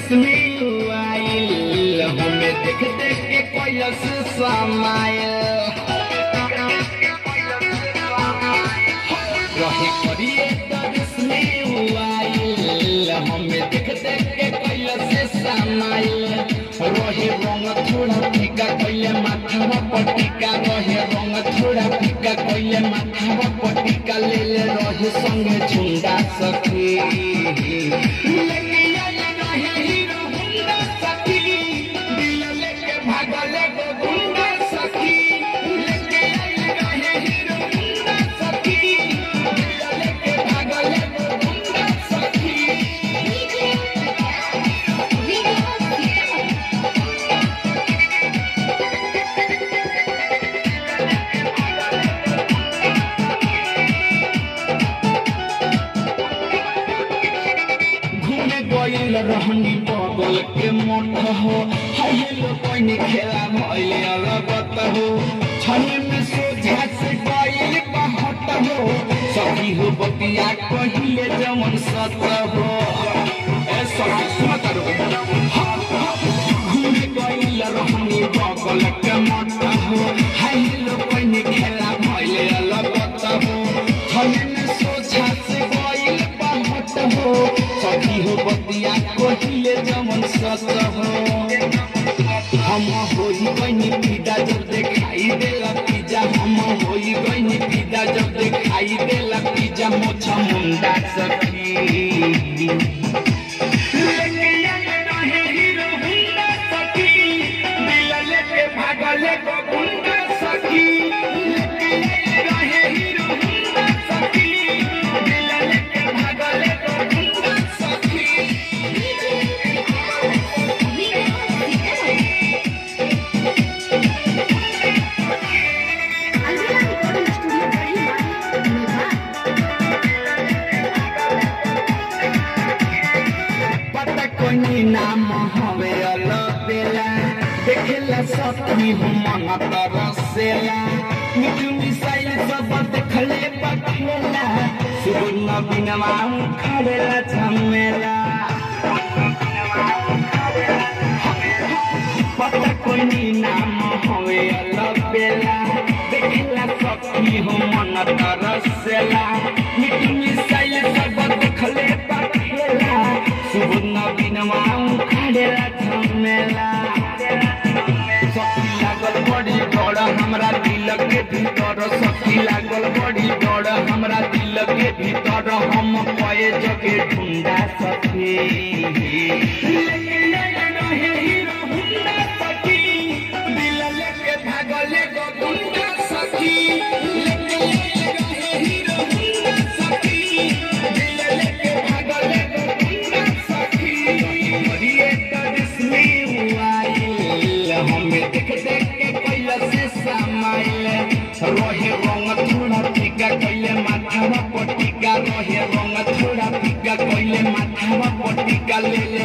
रिश्मी आइल हमें देख देख के कोयस समाइल रहे करिए तो रिश्मी आइल हमें देख देख के कोयस समाइल रहे रंग थोड़ा फीका कोइले माथा पटिका रहे रंग थोड़ा फीका कोइले माथा पटिका ले ले रहे संगे झुंडा सखी लेके आइल रहे हीरो हुंडा सखी दिल लेके भागल एगो गुंडा सखी लेके आइल रहे हीरो हुंडा सखी दिल लेके भागल एगो गुंडा सखी घूमे गइल रहनी बगल के मोट हो हेलो कोइनी खेला भइले अलगत हो छने में सोझा से गइल बहट हो सखी हो बतिया कहिले जमन सत हो ए सखी सुन करो घूमे गइल रहनी बगल के मोट हो हेलो कोइनी खेला भइले अलगत हो छने में सोझा से गइल बहट हो सखी हो बतिया कहिले जमन सत हो हम होई गइनी पिदा जब देखाई देला पिज्जा हम होई गइनी पिदा जब देखाई देला पिज्जा मोछा मुंडा सखी लेके आए रहे हीरो हुंडा सखी दिल लेके भागल एगो गुंडा सखी लेके आए रहे हीरो हुंडा सखी दिल लेके भागल एगो गुंडा सखी पता कोनी नाम हवे अलबेला देखेला सखी हम मन तरसेला मिठू मिसाइल सब देखले पखेला सुबह बिनवा खड़ेला झमेला पता कोनी नाम हवे अलबेला देखेला सखी हम मन तरसेला मिठू मिसाइल सब देखले पखेला सुबह बिनवा खड़ेला झमेला सखी लागल बड़ी डर हमरा दिल के भीतर सखी लागल बड़ी डर हमरा दिल के भीतर हम कए जगे ढूंढा सखी लेके आइल रहे हीरो हुंडा सखी दिल लेके भागल एगो गुंडा सखी लेके आइल रहे हीरो हुंडा सखी दिल लेके भागल एगो गुंडा सखी हरिए करिश्मी आइल हमें देख देख के कैला से समाइल रहे रंग थोड़ा फीका कैले माथा पटिका रहे रंग थोड़ा फीका कैले माथा पटिका ले ले